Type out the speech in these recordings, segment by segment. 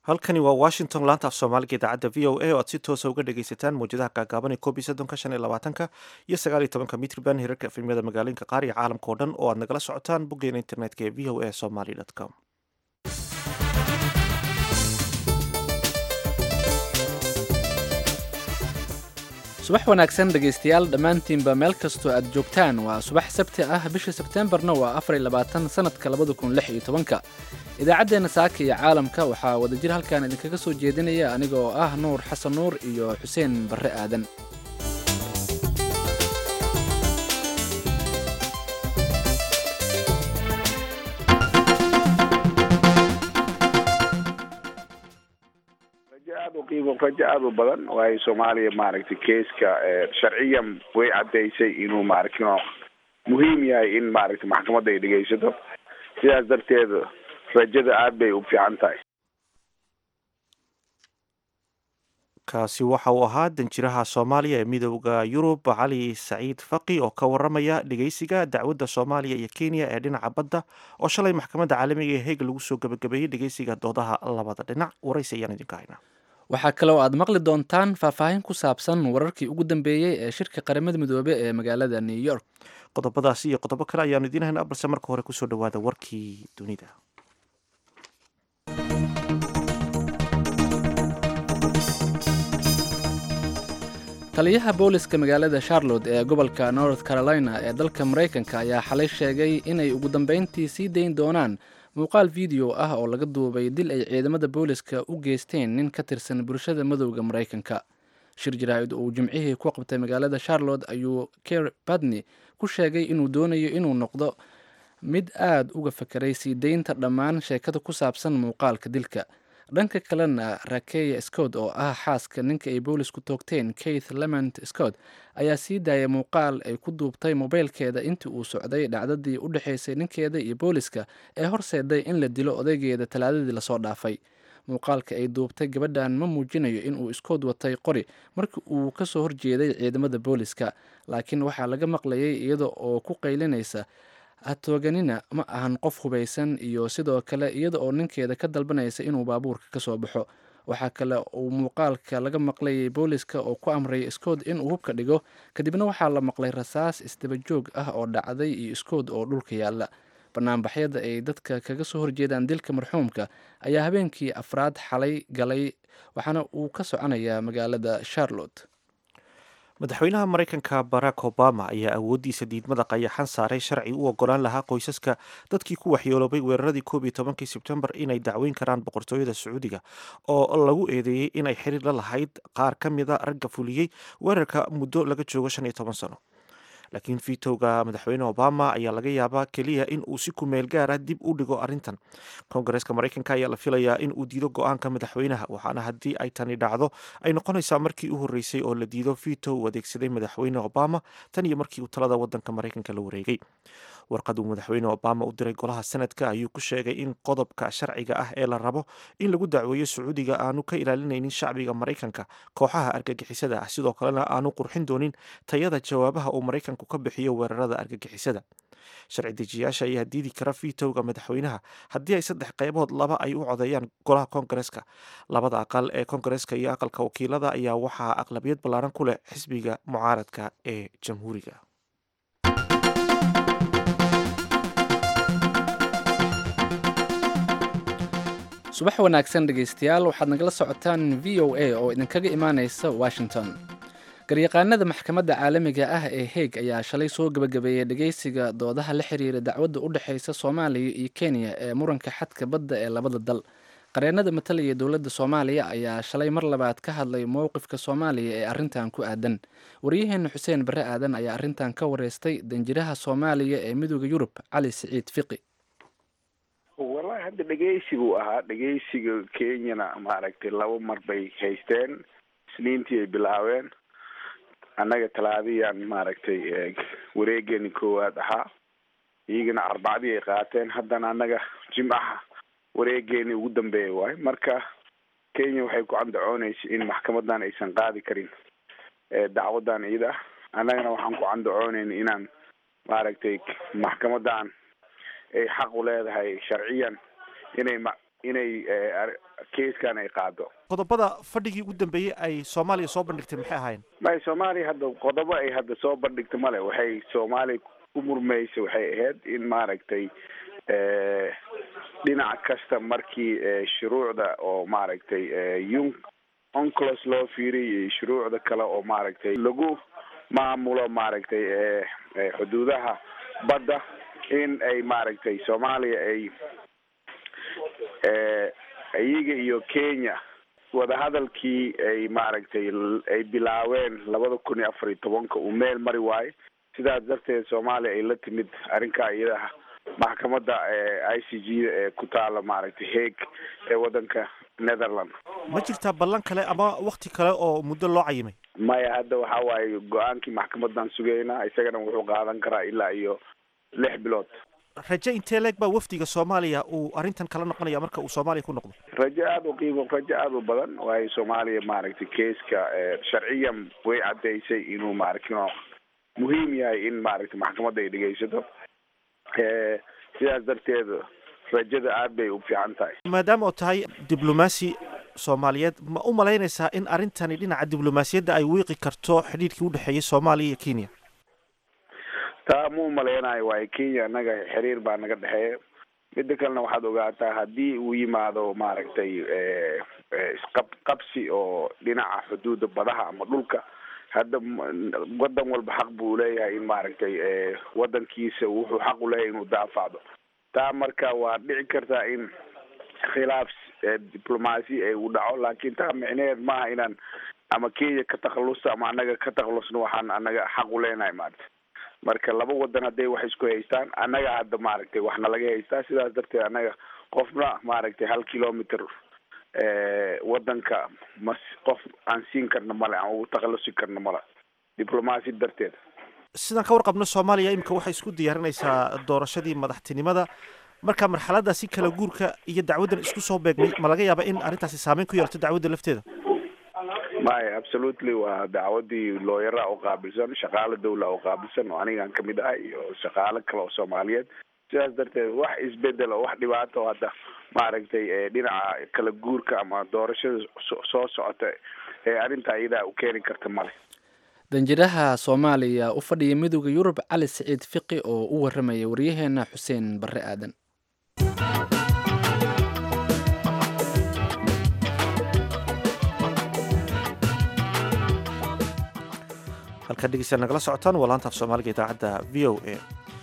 halkani waa washington laanta af soomaaliga idaacadda v o a oo aad si toosa uga dhagaysataan mawjadaha gaagaaban ee koob iyo soddonka shan iyo labaatanka iyo sagaal iyo tobanka mitriban hirarka efemyada magaalooyinka qaar iyo caalamka oo dhan oo aad nagala socotaan boggeena internetka ee v o a somaly com subax wanaagsan dhegaystayaal dhammaantiinba meel kastoo aad joogtaan waa subax sabti ah bisha sebteembarna waa afar iyo labaatan sannadka labada kun lix iyo tobanka idaacaddeenna saaka iyo caalamka waxaa wadajir halkan idinkaga soo jeedinaya aniga oo ah nuur xasan nuur iyo xuseen barre aadan rajo aada u qiimo rajo aada u badan waayo soomaaliya maaragtay keeska sharciyan way caddaysay inuu maaragtay muhiim yahay in maaragtay maxkamadda ay dhegaysato sidaas darteed rajada aada bay u fiican tahay kaasi waxa uu ahaa danjiraha soomaaliya ee midooda yurub cali saciid faqi oo ka waramaya dhegeysiga dacwadda soomaaliya iyo kenya ee dhinaca badda oo shalay maxkamadda caalamiga ee heeg lagu soo gabagabeeyey dhegeysiga doodaha labada dhinac waraysi ayaan idinka haynaa waxaa kale oo aad maqli doontaan faahfaahin ku saabsan wararkii ugu dambeeyey ee shirka qaramada midoobe ee magaalada new york qodobadaasi iyo qodobo kale ayaanu idiin haynaa balse marka hore kusoo dhawaada warkii dunida taliyaha booliska magaalada charlotte ee gobolka north carolina ee dalka maraykanka ayaa xalay sheegay inay ugu dambeyntii sii dayn doonaan muuqaal video ah oo laga duubay dil ay ciidamada booliska u geysteen nin ka tirsan bulshada madowda maraykanka shir jaraa'id uu jimcihii ku qabtay magaalada charlotte ayuu ker badney ku sheegay inuu doonayo inuu noqdo mid aada uga fakeray sii daynta dhammaan sheekada ku saabsan muuqaalka dilka dhanka kalena rakeya scott oo ah xaaska ninka ay boolisku toogteen keith lement scott ayaa sii daayay muuqaal ay ku duubtay mobeylkeeda intii uu socday dhacdadii u dhexaysay ninkeeda iyo booliska ee horseeday in la dilo odaygeeda talaadadii lasoo dhaafay muuqaalka ay duubtay gabadhan ma muujinayo inuu iskood watay qori markii uu kasoo horjeeday ciidamada booliska laakiin waxaa laga maqlayay iyada oo ku qaylinaysa hatooganina ma ahan qof hubaysan iyo sidoo kale iyada oo ninkeeda ka dalbanaysa inuu baabuurka kasoo baxo waxaa kale uu muuqaalka laga maqlayay booliska oo ku amray iskood inuu hubka dhigo kadibna waxaa la maqlay rasaas isdabajoog ah oo dhacday iyo iskood oo dhulka yaalla banaanbaxyada ay dadka kaga soo horjeedaan dilka marxuumka ayaa habeenkii afraad xalay galay waxaana uu ka soconayaa magaalada charlotte madaxweynaha maraykanka barack obama ayaa awooddiisa diidmada qayaxan saaray sharci u ogolaan lahaa qoysaska dadkii ku waxyeeloobay weeraradii koob iyo tobankii sebtembar inay dacweyn karaan boqortooyada sacuudiga oo lagu eedeeyey inay xiriir la lahayd qaar ka mida ragga fuliyey weerarka muddo laga joogo shan iyo toban sano laakiin vitowga madaxweyne obama ayaa laga yaabaa keliya in uu si kumeel gaara dib u dhigo arrintan koongareeska maraykanka ayaa la filayaa in uu diido go-aanka madaxweynaha waxaana haddii ay tani dhacdo ay noqonaysaa markii u horreysay oo la diido vito uu adeegsaday madaxweyne obama tan iyo markii uu talada wadanka maraykanka la wareegay warqad uu madaxweyne obama u diray golaha senadka ayuu ku sheegay in qodobka sharciga ah ee la rabo in lagu dacweeyo sacuudiga aanu ka ilaalinaynin shacbiga maraykanka kooxaha argagixisada ah sidoo kalena aanu qurxin doonin tayada jawaabaha uu maraykanku ka bixiyo weerarada argagixisada sharci dejiyaasha ayaa diidi kara vitowga madaxweynaha haddii ay saddex qaybood laba ay u codeeyaan golaha koongareeska labada aqal ee koongareeska iyo aqalka wakiilada ayaa waxaa aqlabiyad ballaaran ku leh xisbiga mucaaradka ee jamhuuriga subax wanaagsan dhegaystayaal waxaad nagala socotaan v o a oo idinkaga imaanaysa washington garyaqaanada maxkamadda caalamiga ah ee heeg ayaa shalay soo gebagabeeyey dhegeysiga doodaha la xiriira dacwadda u dhexeysa soomaaliya iyo kenya ee muranka xadka badda ee labada dal qareennada matalaya dowladda soomaaliya ayaa shalay mar labaad ka hadlay mowqifka soomaaliya ee arrintan ku aadan waryaheena xuseen barre aadan ayaa arrintan ka wareystay danjiraha soomaaliya ee midooda yurub cali siciid fiqi wallahi hadda dhegeysi buu ahaa dhegeysiga kenyana maaragtay laba mar bay haysteen isniintii ay bilaabeen annaga talaadiyaan maaragtay wareegeeni koowaad ahaa iyagana arbacdii ay qaateen haddana annaga jimcaha wareegeeni ugu dambeeya waayo marka kenya waxay ku candacoonaysa in maxkamadan aysan qaadi karin dacwadan iyada ah annagana waxaan ku candacoonayna inaan maaragtay maxkamadan ay xaq u leedahay sharciyan inay ma inay keiskan ay qaado qodobada fadhigii ugu dambeeyey ay soomaaliya soo bandhigtay maxay ahaayeen may soomaaliya hadda qodobo ay hadda soo bandhigta male waxay soomaaliya ku murmaysa waxay ahayd in maaragtay dhinac kasta markii shuruucda oo maaragtay un onclos loo fiiriy iyo shuruucda kale oo maaragtay lagu maamulo maaragtay xuduudaha badda in ay maaragtay soomaaliya ay iyaga iyo kenya wadahadalkii ay maaragtay ay bilaabeen labada kun iyo afar iyo tobanka uu meel mari waayo sidaas darteed soomaaliya ay la timid arrinkaa iyadaha maxkamadda i c g da ee ku taala maaragtay haeg ee waddanka netherland ma jirtaa ballan kale ama wakti kale oo muddo loo cayimay maya hadda waxa waaye go-aankii maxkamadan sugaynaa isagana wuxuu qaadan karaa ilaa iyo lix bilood raje intee leeg baa wafdiga soomaaliya uu arrintan kala noqonaya marka uu soomaaliya ku noqdo rajo aada u qiimo rajo aada u badan waayo soomaaliya maaragtay keeska sharciyan way caddaysay inuu maaragtay muhiim yahay in maaragtay maxkamadda ay dhegeysato sidaas darteed rajada aad bay u fiican tahay maadaama oo tahay diblomaasi soomaaliyeed ma u malaynaysaa in arrintani dhinaca diblomaasiyadda ay wiiqi karto xidhiidhkii udhexeeyay soomaaliya iyo kenya taa ma u malaynayo waayo kenya annaga xiriir baa naga dhexeeya midda kalena waxaad ogaataa haddii uu yimaado maaragtay isqab qabsi oo dhinaca xuduuda badaha ama dhulka hadda wadan walba xaq buu leeyahay in maaragtay wadankiisa wuxuu xaq u leeyahay inuu daafacdo taa marka waa dhici kartaa in khilaaf diblomaasi ay u dhaco laakiin taa micneheed maaha inaan ama kenya ka takhalusta ama annaga ka takhalusno waxaan annaga xaq u leenahay maaragta marka laba wadan hadday wax isku haystaan annaga hadda maaragtay waxna laga haystaa sidaas darteed annaga qofna maaragtay hal kilometer wadanka mas qof aan siin karna male aan ugu takhalusi karna male diblomaasi darteed sidaan ka warqabno soomaaliya imika waxay isku diyaarinaysaa doorashadii madaxtinimada marka marxaladaasi kala guurka iyo dacwaddan isku soo beegmay ma laga yaaba in arrintaasi saameyn ku yeelato dacwadda lafteeda maya absolutely waa dacwadii looyara u qaabilsan shaqaale dawla u qaabilsan oo anigaan kamid ahay iyo shaqaale kale oo soomaaliyeed sidaas darteed wax isbedel oo wax dhibaato oo hadda maaragtay dhinaca kala guurka ama doorashada soo socota ee arrinta iyadaa u keeni karta male danjiraha soomaaliya u fadhiya midooda yurub cali siciid fiqi oo u waramaya waryaheena xuseen barre aadan halkaa dhegeysta nagala socotaan waa laanta af soomaaliga idaacadda v o a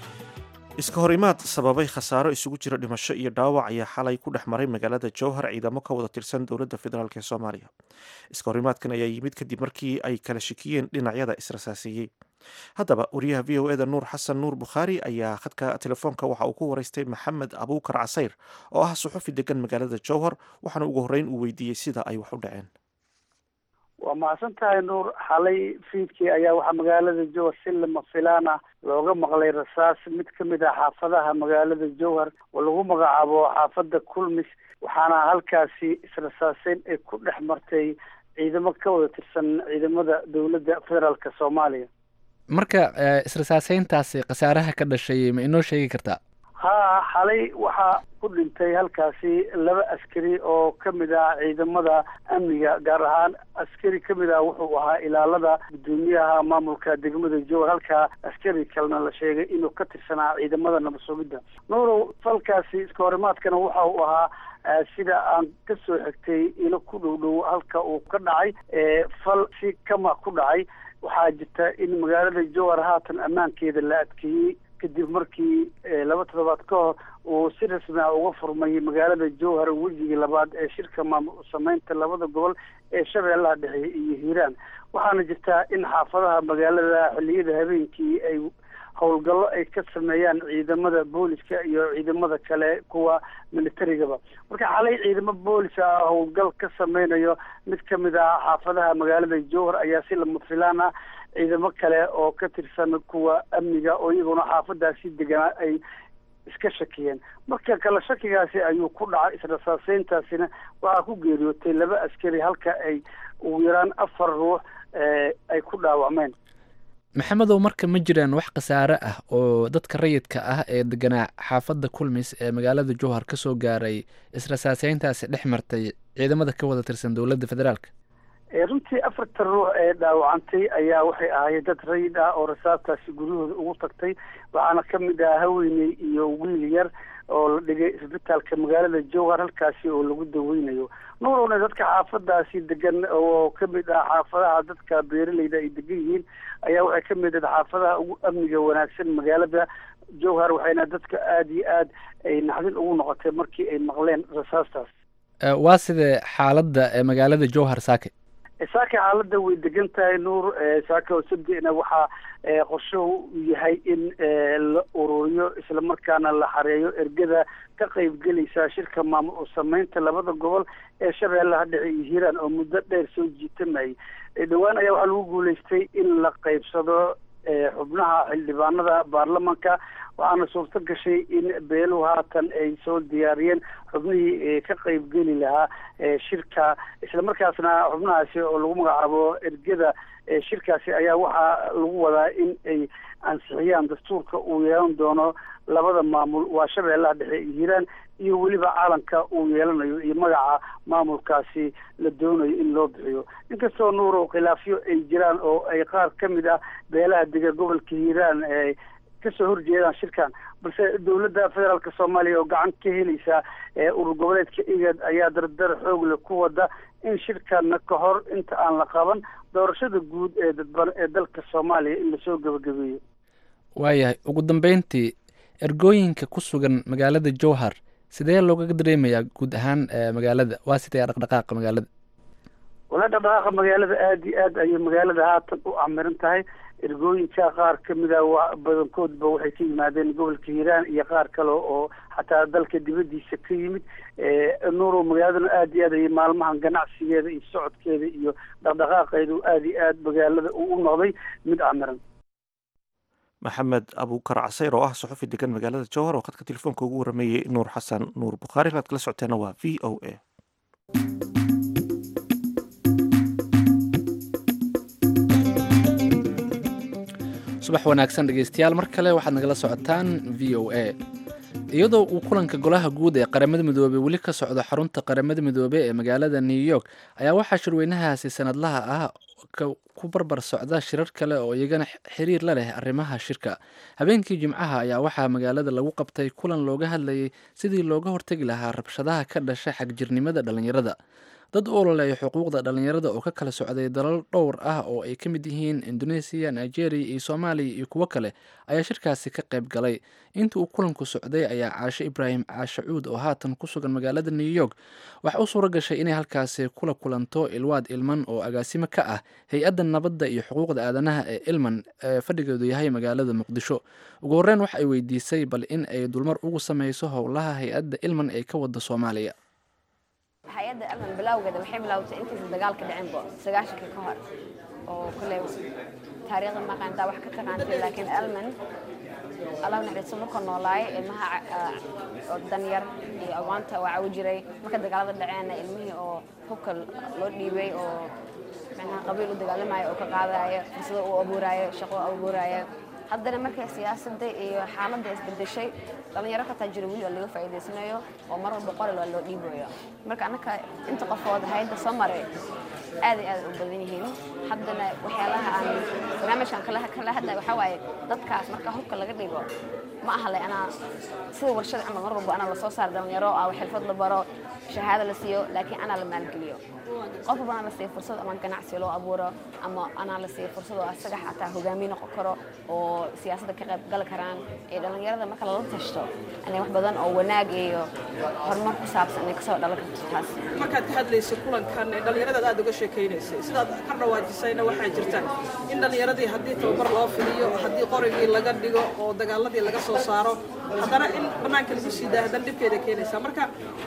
iska horimaad sababay khasaaro isugu jira dhimasho iyo dhaawac ayaa xalay ku dhex maray magaalada jowhar ciidamo ka wada tirsan dowladda federaalk ee soomaaliya iska horimaadkan ayaa yimid kadib markii ay kala shikiyeen dhinacyada israsaaseeyey haddaba wariyaha v o eda nuur xasan nuur bukhaari ayaa khadka telefoonka waxa uu ku waraystay maxamed abuukar casayr oo ah suxufi degan magaalada jowhar waxaana ugu horreyn uu weydiiyey sida ay wax u dhaceen waa mahadsan tahay nuur xalay fiidkii ayaa waxaa magaalada jowhar si lama filaana looga maqlay rasaas mid ka mid ah xaafadaha magaalada jowhar oo lagu magacaabo xaafadda kulmis waxaana halkaasi israsaaseyn ay ku dhex martay ciidamo ka wada tirsan ciidamada dowladda federaalk soomaaliya marka israsaaseyntaasi khasaaraha ka dhashay ma inoo sheegi kartaa ha xalay waxaa ku dhintay halkaasi laba askari oo kamid ah ciidamada amniga gaar ahaan askari kamid ah wuxuu ahaa ilaalada guddoomiyaha maamulka degmada jowar halkaa askari kalena la sheegay inuu ka tirsanaa ciidamada nabad sugidda nuurow falkaasi iska horimaadkana waxa uu ahaa sida aan kasoo xigtay ilo ku dhow dhow halka uu ka dhacay fal si kama ku dhacay waxaa jirta in magaalada jowar haatan ammaankeeda la adkeeyey kadib markii laba toddobaad ka hor uu si rasmi ah uga furmay magaalada jowhar wejigii labaad ee shirka maamul sameynta labada gobol ee shabeellaha dhexe iyo hiiraan waxaana jirtaa in xaafadaha magaalada xilliyada habeenkii ay howlgallo ay ka sameeyaan ciidamada booliska iyo ciidamada kale kuwa militarigaba marka xalay ciidamo boolis ah howlgal ka sameynayo mid kamid ah xaafadaha magaalada jowhar ayaa si lama filaan ah ciidamo kale oo ka tirsan kuwa amniga oo iyaguna xaafadaasi deganaa ay iska shakiyeen marka kale shakigaasi ayuu ku dhacay israsaaseyntaasina waxaa ku geeriyootay laba askari halka ay ugu yaraan afar ruux ay ku dhaawacmeen maxamedow marka ma jiraan wax khasaare ah oo dadka rayidka ah ee deganaa xaafadda kulmis ee magaalada jowhar ka soo gaaray israsaaseyntaasi dhex martay ciidamada ka wada tirsan dowladda federaalk runtii afartan ruux ee dhaawacantay ayaa waxay ahaayeen dad rayid ah oo rasaabtaasi guryahooda ugu tagtay waxaana ka mid ah haweeney iyo wiil yar oo la dhigay isbitaalka magaalada jowhar halkaasi oo lagu daweynayo nuurowna dadka xaafadaasi degan oo kamid ah xaafadaha dadka beeraleyda ay degan yihiin ayaa waxay kamid ah xaafadaha ugu amniga wanaagsan magaalada jowhar waxayna dadka aada iyo aad ay naxdin ugu noqotay markii ay maqleen rasaastaas waa sidee xaaladda ee magaalada jowhar saake saaka xaaladda way degan tahay nuur saaka oo sabdina waxaa qorshuhu yahay in la ururiyo islamarkaana la xareeyo ergada ka qaybgelaysa shirka maamul sameynta labada gobol ee shabeellaha dhexe iyo hiiraan oo muddo dheer soo jiitamayay dhowaan ayaa waxaa lagu guuleystay in la qaybsado xubnaha xildhibaanada baarlamanka waxaana suurto gashay in beeluhu haatan ay soo diyaariyeen xubnihii ka qaybgeli lahaa shirka islamarkaasna xubnahaasi oo lagu magacaabo ergada shirkaasi ayaa waxaa lagu wadaa in ay ansixiyaan dastuurka uu yeelan doono labada maamul waa shabeellaha dhexe iyo hiiraan iyo weliba caalanka uu yeelanayo iyo magaca maamulkaasi la doonayo in loo bixiyo inkastoo nuurow khilaafyo ay jiraan oo ay qaar ka mid ah beelaha dega gobolka hiiraan kasoo horjeedaan shirkan balse dowladda federaalk soomaaliya oo gacan ka helaysa urur goboleedka igad ayaa dardar xoog leh ku wada in shirkana ka hor inta aan la qaban doorashada guud ee dadban ee dalka soomaaliya in lasoo gebagabeeyo waayahay ugu dambeyntii ergooyinka ku sugan magaalada jowhar sidee loogaga dareemayaa guud ahaan magaalada waa sidee dhaqdhaqaaqa magaalada wala dhaqdhaqaaqa magaalada aada iyo aad ayay magaalada haatan u camiran tahay ergooyinka qaar kamid a wa badankoodba waxay ka yimaadeen gobolka hiiraan iyo qaar kale oo xataa dalka dibadiisa ka yimid nuurow magaaladana aada iyo aad ayay maalmahan ganacsigeeda iyo socodkeeda iyo dhaqdhaqaaqeedu aada iyo aad magaalada uu u noqday mid camiran maxamed abuukar caseyr oo ah suxufi degan magaalada jowhar oo khadka telefoonka ugu warameeyey nuur xasan nuur bukhaari inaad kala socoteena waa v o a subax wanaagsan dhegeystayaal mar kale waxaad nagala socotaan v o a iyadoo uu kulanka golaha guud ee qaramada midoobey weli ka socdo xarunta qaramada midoobey ee magaalada new york ayaa waxaa shirweynahaasi sanadlaha ah ku barbar socda shirar kale oo iyagana xiriir la leh arrimaha shirka habeenkii jimcaha ayaa waxaa magaalada lagu qabtay kulan looga hadlayay sidii looga hortegi lahaa rabshadaha ka dhasha xagjirnimada dhallinyarada dad u ololeeya xuquuqda dhallinyarada oo ka kala socday dalal dhowr ah oo ay ka mid yihiin indoneesiya nigeria iyo soomaaliya iyo kuwo kale ayaa shirkaasi ka qayb galay inta uu kulanku socday ayaa caashe ibraahim caashacuud oo haatan ku sugan magaalada new york waxa u suura gashay inay halkaasi kula kulanto ilwaad ilman oo agaasimo ka ah hay-adda nabadda iyo xuquuqda aadanaha ee ilman ee fadhigeedu yahay magaalada muqdisho ugu horreyn waxa ay weydiisay bal in ay dulmar ugu sameyso howlaha hay-adda ilman ee ka wada soomaaliya hay-adda alman bilowgeeda waxay bilowtay intiisa dagaalka dhicinbo sagaashankii ka hor oo kule taariikhda maqaantaa wax ka taqaantay laakiin alman allah naxariisto markuu noolaay ilmaha oo danyar iyo agoonta waa cawi jiray marka dagaalada dhaceena ilmihii oo hubka loo dhiibay oo macnaha qabiil u dagaalamayo oo ka qaadayo fursado uu abuuraayo shaqo u abuuraayo haddana markay siyaasadda iyo xaaladda isbedeshay dhallinyaro ka taajiro weli oo laga faa'iidaysanayo oo mar walba qori loo dhiibayo marka annaka inta qofood hayadda soo maray aad iyo aad u badan yihiin haddana waxyaalaha aan barnaamijkan kala kala hadlaya waxaa waaye dadkaas marka hubka laga dhigo ma aha le anaa sida warshada camal mar walba anaa lasoo saaro dhallinyaro ah xirfad la baro shahaado la siiyo laakiin anaa la maalgeliyo qof walba anaa la siiyo fursad ama ganacsi loo abuuro ama anaa la siiyo fursad oo asaga xataa hogaamiye noqon karo oo siyaasadda ka qayb gali karaan ee dhallinyarada marka lala tashto inay wax badan oo wanaag iyo horumar ku saabsan inay kasoo dhalan karto taas markaad ka hadlaysay kulankan ee dhallinyarada aad uga sheekaynaysay sidaad ka dhawaajisayna waxaa jirta in dhallinyaradii haddii tababar loo fidiyo haddii qorigii laga dhigo oo dagaaladii laga soo saaro haddana in bannaanka lagu sii daa haddana dhibkeeda keenaysaa marka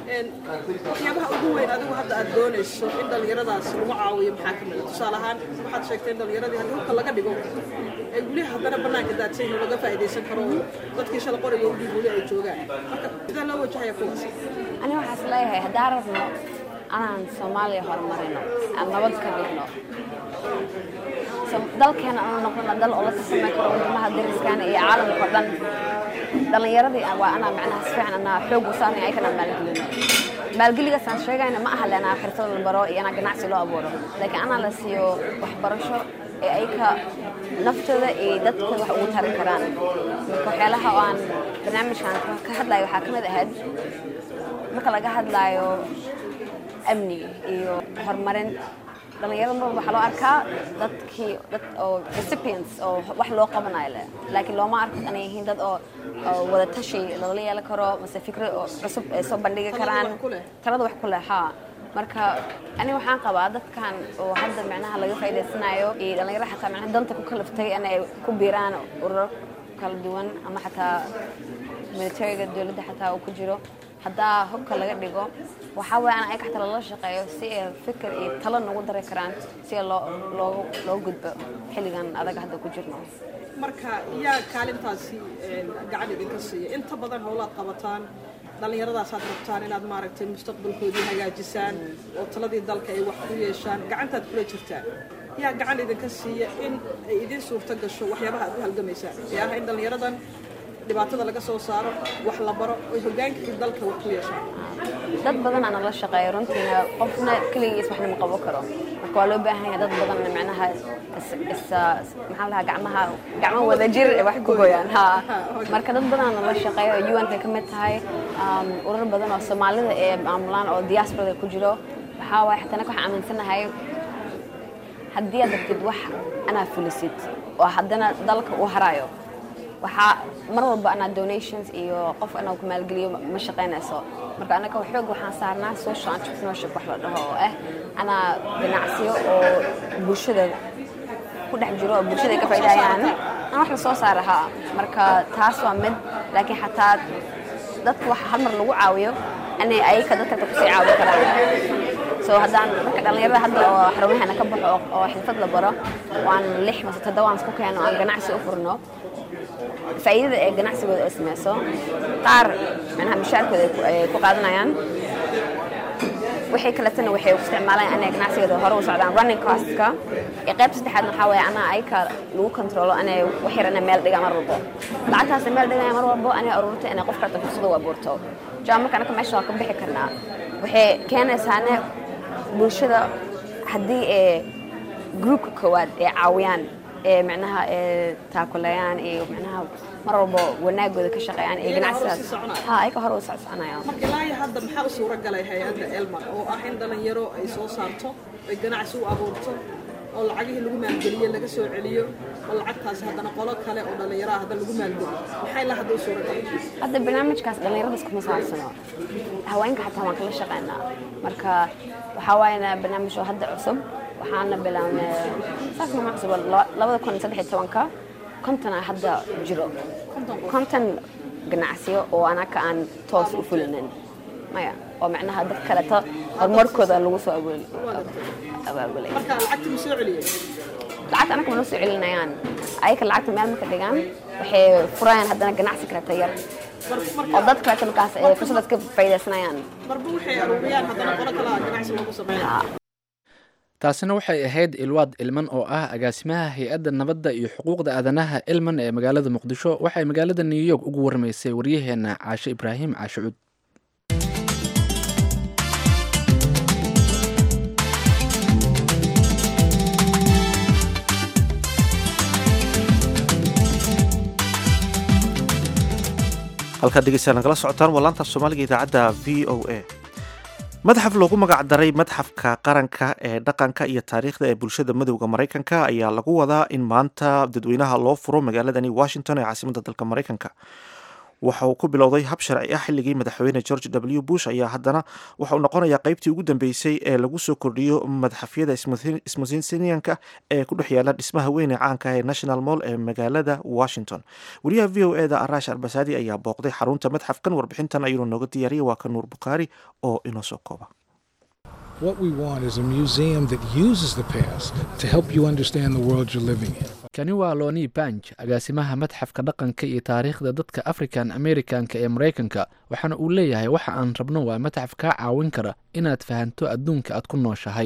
waxyaabaha ugu weyn adigu hadda aad doonayso in dhallinyaradaas lagu caawiyo maxaa ka mid a tusaale ahaan waxaad sheegtay in dhallinyaradii haddii hubka laga dhigo ee weli haddana bannaanka daadsan oo laga faa'iidaysan karo oo dadkii shala qoriga u dhiib weli ay joogaan marka sidee loo wajahaya kuwaas ani waxaas leeyahay haddaan rabno anaan soomaaliya horumarino aan nabad ka dhigno dalkeena aanu noqono dal oo la tartami karo wadamaha dariskaana iyo caalamka oo dhan dhalinyaradii waa anaa macnaha si fiican anaa xoog u saarnay ayakana maalgelino maalgeligaas aan sheegayna ma aha lenaa xirfad la baro iyo anaa ganacsi loo abuuro laakiin anaa la siiyo waxbarasho ee ayka naftooda iyo dadkooda wax ugu tari karaan marka waxyaalaha oo aan barnaamijkan ka hadlayo waxaa ka mid ahayd marka laga hadlaayo amni iyo horumarin dhalinyarada mar walba waxaa loo arkaa dadkii dad oo recipients oo wax loo qabanayo leh laakiin looma arko inay yihiin dad oo oo wada tashi lagala yeelan karo mase fikro oo cusub ay soo bandhigi karaan talada wax ku leh haa marka ani waxaan qabaa dadkan oo hadda macnaha laga faa'iidaysanayo iyo dhalinyarada xataa macnaha danta ku kalaftay inay ku biiraan ururo kala duwan ama xataa militariga dowladda xataa uu ku jiro haddaa hubka laga dhigo waxaa weeye an ayaga xataa lala shaqeeyo si ay fikir iyo talo nagu dari karaan si loo loo loo gudbo xilligan adag hadda ku jirno marka yaa kaalintaasi gacan idinka siiya inta badan howlaad qabataan dhallinyaradaas aad rabtaan inaad maaragtay mustaqbalkoodii hagaajisaan oo taladii dalka ay wax ku yeeshaan gacantaad kula jirtaan yaa gacan idinka siiya in ay idin suurto gasho waxyaabaha aad u halgamaysaan ee ah in dhallinyaradan dhibaatada laga soo saaro wax la baro oy hogaankii dalka wax ku yeeshaan dad badan ana la shaqeeyo runtiina qofna keligiis waxna ma qaban karo marka waa loo baahan yahay dad badan macnaha maxaa lahaa gacmaha gacmo wada jir wax ku gooyaan ha marka dad badan ana la shaqeeyo un ka ka mid tahay urar badan oo soomaalida ee maamulaan oo diasporada ku jiro waxaa waaye xataa anaka waxaan aaminsanahay haddii aad rabtid wax anaa fulisid oo haddana dalka uu harayo waxaa mar walba anaa donations iyo qof anaa ku maalgeliyo ma shaqaynayso marka anaga xoog waxaan saarnaa social entrepreneurship wax la dhaho oo ah anaa ganacsiyo oo bulshada ku dhex jiro oo bulshada ay ka faa'iidayaan aan wax la soo saara haa marka taas waa mid laakiin xataa dadka wax hal mar lagu caawiyo inay ayaka dadka kusii caawin karaan so haddaan marka dhallinyarada hadda oo xarumahana ka baxo oo xirfad la baro waan lix mase toddoba aan isku keeno aan ganacsi u furno faa'iidada ee ganacsigooda ay samayso qaar macnaha mishaarkooda ay ku qaadanayaan waxay kaletana waxay u isticmaalayaan inay ganacsigooda hore u socdaan running costka iyo qaybta saddexaadna waxaa weeye anaa ayka lagu controlo inay wax yar inay meel dhigaan mar walbo lacagtaas meel dhigaya mar walbo inay ururta inay qof karta fursada u abuurto jaa marka anaka meesha waa ka bixi karnaa waxay keenaysaane bulshada haddii ee groupka koowaad ee caawiyaan ee macnaha ee taakulayaan iyo macnaha mar walbo wanaagooda ka shaqeeyaan ee ganacsidaas ha ayka hore u socsoconayaan marka ilaa iyo hadda maxaa u suura galay hay-adda elmar oo ah in dhalinyaro ay soo saarto ay ganacsi u abuurto oo lacagihii lagu maalgeliye laga soo celiyo oo lacagtaasi haddana qolo kale oo dhalinyaro ah hadda lagu maalgeliyo maxay ilaa hadda u suura galay hadda barnaamijkaas dhallinyarada iskuma saabsano haweenka xataa waan kala shaqeynaa marka waxaa waayana barnaamij oo hadda cusub waxaana bilaabnay saas ma cusub labada kun saddex iyo tobanka kontona hadda jiro konton ganacsiyo oo anaka aan toos u fulinin maya oo macnaha dad kaleto horumarkooda lagu soo abaabulay marka lacagta ma soo celiyey lacagta anaka ma noo soo celinayaan ayaka lacagta meel marka dhigaan waxay furayaan haddana ganacsi kaleto yar oo dad kaleto markaas ay fursadaas ka faa'iidaysanayaan marba waxay aruuriyaan haddana qolo kale ganacsi loogu sameynaya taasina waxay ahayd ilwaad ilman oo ah agaasimaha hay-adda nabadda iyo xuquuqda aadanaha ilman ee magaalada muqdisho waxay magaalada new york ugu warmaysay waryaheena caashe ibraahim caashe cud halkaad dhegeystayaal nagala socotaan waa laanta soomaaliga idaacadda v o a madaxaf loogu magac daray madxafka qaranka ee dhaqanka iyo taariikhda ee bulshada madowda maraykanka ayaa lagu wadaa in maanta dadweynaha loo furo magaaladani washington ee caasimadda dalka maraykanka waxa uu ku bilowday hab sharci ah xilligii madaxweyne george w bush ayaa haddana waxa uu noqonayaa qaybtii ugu dambeysay ee lagu soo kordhiyo madxafyada smithsonianka ee ku dhex yaala dhismaha weyn ee caanka ah ee national mall ee magaalada washington wariyaha v o eda arash albasaadi ayaa booqday xarunta madxafkan warbixintan ayuuna nooga diyaariyay waa ka nuur bukhaari oo inoo soo kooba What we want is a museum that uses the past to help you understand the world you're living in. kani waa loni banj agaasimaha madxafka dhaqanka iyo taariikhda dadka african americanka ee maraykanka waxaana uu leeyahay waxa aan rabno waa madxaf kaa caawin kara inaad fahanto adduunka aad ku nooshahay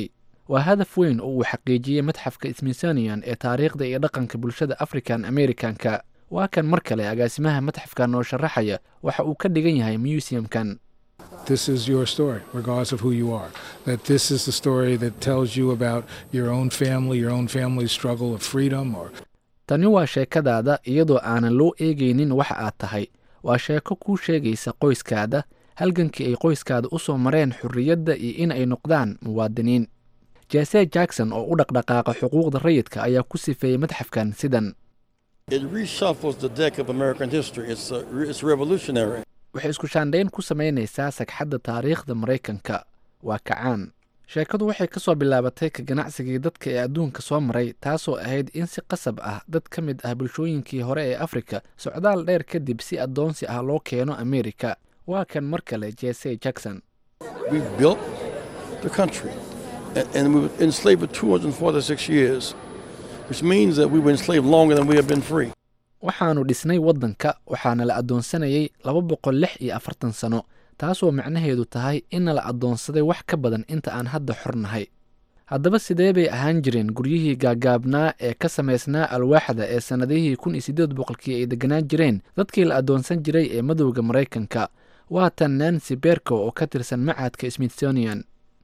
waa hadaf weyn oo uu xaqiijiyey madxafka smithsonian ee taariikhda iyo dhaqanka bulshada african americanka waa kan mar kale agaasimaha madxafkan oo sharaxaya waxa uu ka dhigan yahay museumkan This is your story, regardless of who you are. That this is the story that tells you about your own family, your own family's struggle of freedom, or tani waa sheekadaada iyadoo aanan loo eegaynin waxa aad tahay waa sheeko kuu sheegaysa qoyskaada halgankii ay qoyskaada u soo mareen xorriyadda iyo in ay noqdaan muwaadiniin jese jackson oo u dhaqdhaqaaqa xuquuqda rayidka ayaa ku sifeeyey madxafkan sidan It reshuffles the deck of American history. It's, uh, re- it's revolutionary. waxay isku shaandhayn ku samaynaysaa sagxadda taariikhda maraykanka waa kacaan sheekadu waxay ka soo bilaabatay ka ganacsigii dadka ee adduunka soo maray taasoo ahayd in si qasab ah dad ka mid ah bulshooyinkii hore ee afrika socdaal dheer kadib si addoonsi ah loo keeno amerika waa kan mar kale jese jackson We built the country, and, and we were enslaved for 246 years, which means that we were enslaved longer than we have been free. waxaannu dhisnay waddanka waxaana la addoonsanayay laba boqol lix iyo afartan sano taasoo macnaheedu tahay inna la addoonsaday wax ka badan inta aan hadda xor nahay haddaba sidee bay ahaan jireen guryihii gaagaabnaa ee ka samaysnaa alwaaxda ee sannadihii kun iyo siddeed boqolkii ay deganaan jireen dadkii la addoonsan jiray ee madowda maraykanka waa tan nancy berko oo ka tirsan macadka smithsonian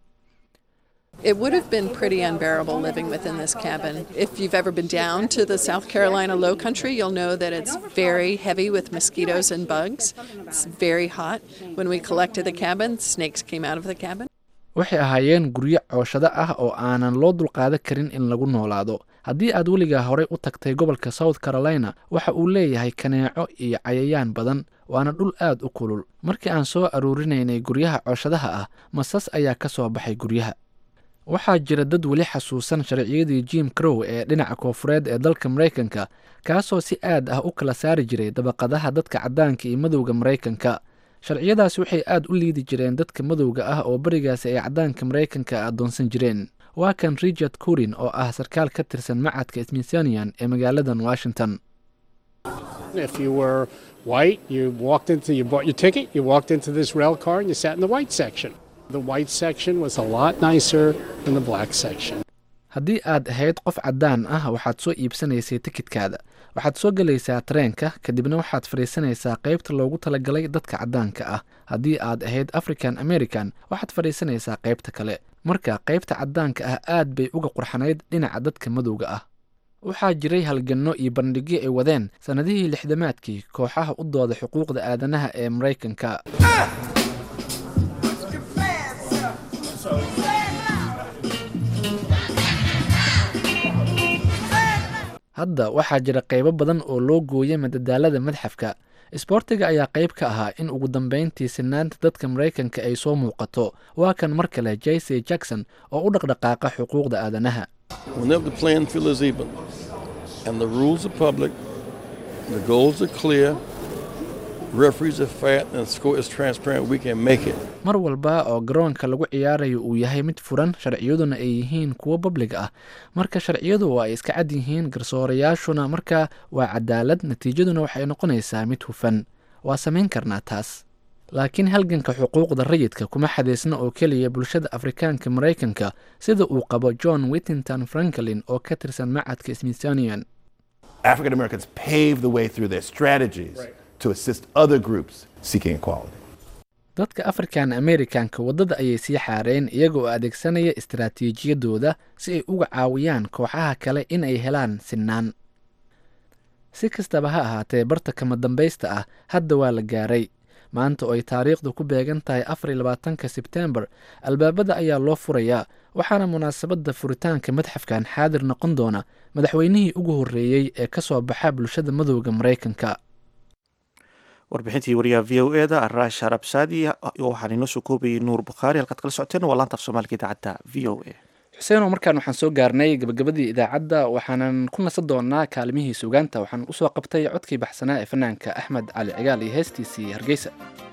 It would have been pretty unbearable living within this cabin. If you've ever been down to the South Carolina low country, you'll know that it's very heavy with mosquitoes and bugs. It's very hot. When we collected the cabin, snakes came out of the cabin. waxay ahaayeen guryo cooshado ah oo aanan loo dulqaadan karin in lagu noolaado haddii aad weligaa horey u tagtay gobolka south carolina waxa uu leeyahay kaneeco iyo cayayaan badan waana dhul aad u kulul markii aan soo aruurinaynay guryaha cooshadaha ah masas ayaa ka soo baxay guryaha waxaa jira dad weli xasuusan sharciyadii jim crow ee dhinaca koofureed ee dalka maraykanka kaasoo si aad ah u kala saari jiray dabaqadaha dadka caddaanka iyo madowda maraykanka sharciyadaasi waxay aad u liidi jireen dadka madowga ah oo berigaasi ay caddaanka maraykanka addoonsan jireen waa kan richard curin oo ah sarkaal ka tirsan macadka smithsonian ee magaaladan washington If you were white, you walked into, you bought your ticket, you walked into this rail car and you sat in the white section. The white section was a lot nicer than the black section. haddii aad ahayd qof caddaan ah waxaad soo iibsanaysay tikidkaada waxaad soo gelaysaa tareenka kadibna waxaad fadhiisanaysaa qaybta loogu talagalay dadka caddaanka ah haddii aad ahayd african american waxaad fadhiisanaysaa qaybta kale marka qaybta caddaanka ah aad bay uga qurxanayd dhinaca dadka madowga ah waxaa jiray halganno iyo bandhigyo ay wadeen sannadihii lixdamaadkii kooxaha u dooda xuquuqda aadanaha ee maraykanka hadda waxaa jira qaybo badan oo loo gooyay madadaalada madxafka isboortiga ayaa qayb ka ahaa in ugu dambayntii sinaanta dadka maraykanka ay soo muuqato waa kan mar kale jayse jackson oo u dhaqdhaqaaqa xuquuqda aadanaha Whenever the playing field is even and the rules are public, the goals are clear, referees are fat, and the score is transparent, we can make it. mar walba oo garoonka lagu ciyaarayo uu yahay mid furan sharciyaduna ay yihiin kuwo bablig ah marka sharciyadu waa ay iska cad yihiin garsoorayaashuna marka waa cadaalad natiijaduna waxay noqonaysaa mid hufan waa samayn karnaa taas laakiin halganka xuquuqda rayidka kuma xadeysna oo keliya bulshada afrikaanka maraykanka sida uu qabo john whittington franklin oo ka tirsan macadka smithsonian African Americans paved the way through their strategies to assist other groups seeking equality. dadka african americanka waddada ayay sii xaareen iyaga oo adeegsanaya istaraatiijiyadooda si ay uga caawiyaan kooxaha kale in ay helaan sinaan si kastaba ha ahaatee barta kama dambaysta ah hadda waa la gaaray maanta oo ay taariikhdu ku beegan tahay afar iyo labaatanka sebtembar albaabada ayaa loo furayaa waxaana munaasabadda furitaanka madxafkan xaadir noqon doona madaxweynihii ugu horreeyey ee ka soo baxa bulshada madowda maraykanka warbixintii wariyaha v o e da araash arabsaadi waxaan inoo soo koobayay nuur bukhaari halkaad kala socoteen waa laanta af soomaaliga idaacadda v o a xuseenoo markaan waxaan soo gaarnay gabagabadii idaacadda waxaanan ku nasan doonaa kaalimihii sugaanta waxaan usoo qabtay codkii baxsanaa ee fanaanka axmed cali cigaal iyo heestiisii hargeysa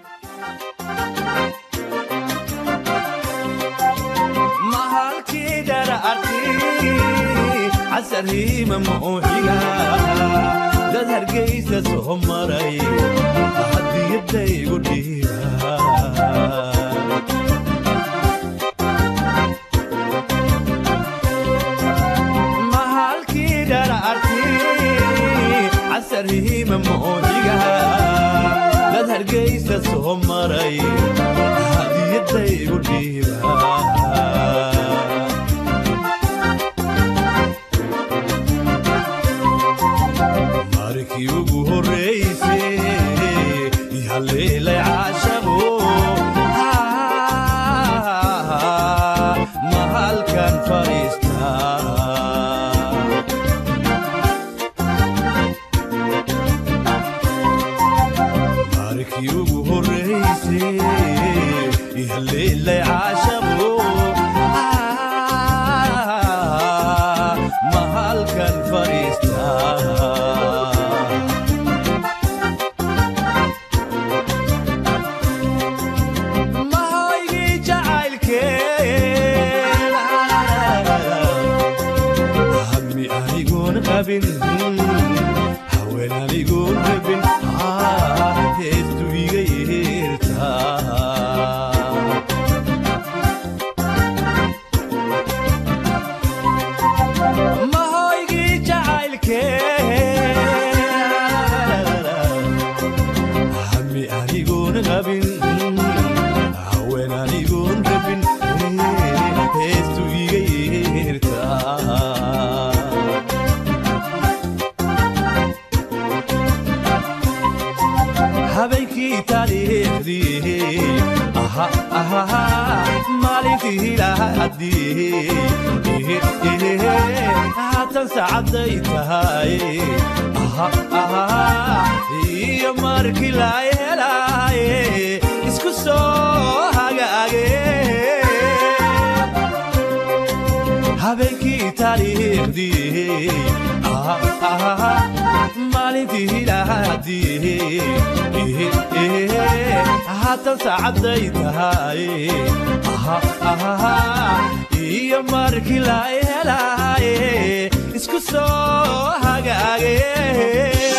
casarhiima mauxiga dad hargaysa soo maray hadiyadaygu dhiira hargeysa soo maray hadiyadaygu dhiiba markii ugu horreysay haleelay caashabo ma halkan fadhiistaa markii ugu horreysay haleelay caashabo ma halkan fadhiistaa mahoygii jacaylkeen hammi anigoon qabin haween anigoon rabin heestu iga yeertaa mahoygii jacaylkeen hammi anigoon qabin haween anigoon rabin heestu iga yeertaa habeenkii taariikhdii aha aha maalintii lahadii haatan saacaday tahay aha aha iyo markii la helaaye isku soo hagaage habeenkii taariikhdii aha aha maalintii lahadii haatan saacaday tahay aha aha iyo markii la helaaye isku soo hagaage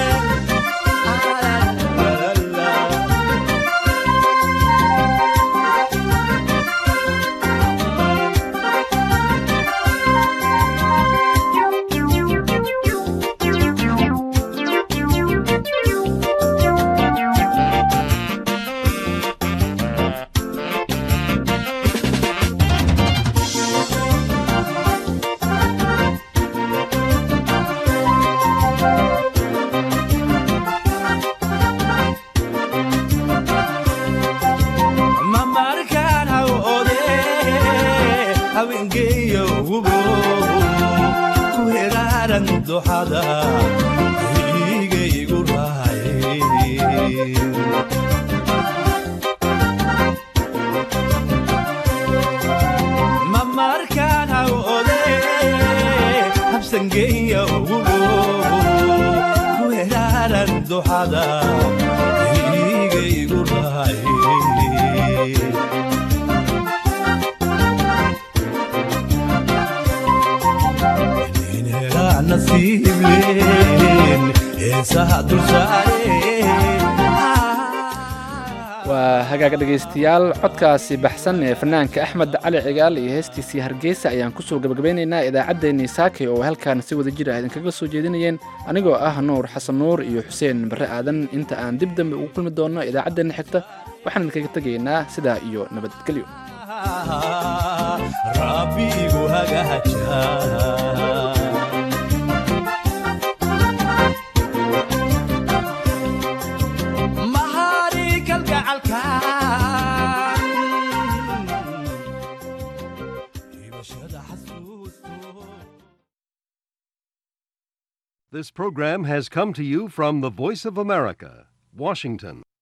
mamarkaan hawode haweengeeyo wubo ku heraaran duxada igaygu raaye mamarkaan hawode habsangeeyo wubo ku heraaran duxada igaygu raaye inhelaa nasiib leen heesaha dulsaare waa hagaaga dhegaystayaal codkaasi baxsan ee fanaanka axmed cali cigaal iyo heestiisii hargeysa ayaan kusoo gabagabeynaynaa idaacaddeenii saakay oo halkaan si wada jir ah idinkaga soo jeedinayeen anigoo ah nuur xasan nuur iyo xuseen barre aadan inta aan dib dambe ugu kulmi doonno idaacaddeenna xigta waxaan idinkaga tegaynaa sidaa iyo nabadgelyo rabbigu hagaaja mahari kalgacalka This program has come to you from the Voice of America, Washington.